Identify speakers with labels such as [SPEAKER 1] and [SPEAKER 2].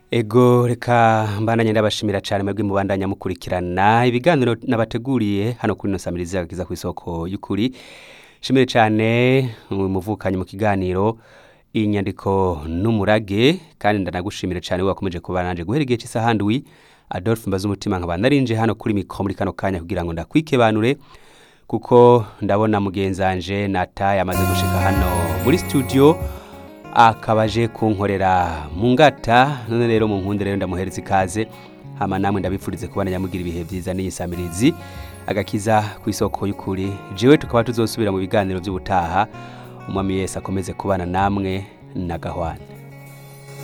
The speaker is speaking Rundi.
[SPEAKER 1] ego reka mbandanye ndabashimira cyane mwebwe mubandanya mukurikirana ibiganiro nabateguriye hano kuri ino samirizi agakiza ku isoko y'ukuri shimire cyane umuvukanyi mu kiganiro inyandiko n'umurage kandi ndanagushimire cyane wakomeje kuba nanje guhera igihe cy'isaha ndwi Adolphe mbaza umutima nkaba narinje hano kuri mikro muri kano kanya kugira ngo ndakwikebanure kuko ndabona mugenzanje nata yamaze gushika hano muri studio akaba aje kunkorera mu ngata none rero mu nkunde rero ndamuhereza ikaze hama namwe ndabifurize kubana nyamugira ibihe byiza n'iyi samirizi agakiza ku isoko y'ukuri jewe tukaba tuzosubira mu biganiro by'ubutaha umwami yese akomeze kubana namwe na gahwane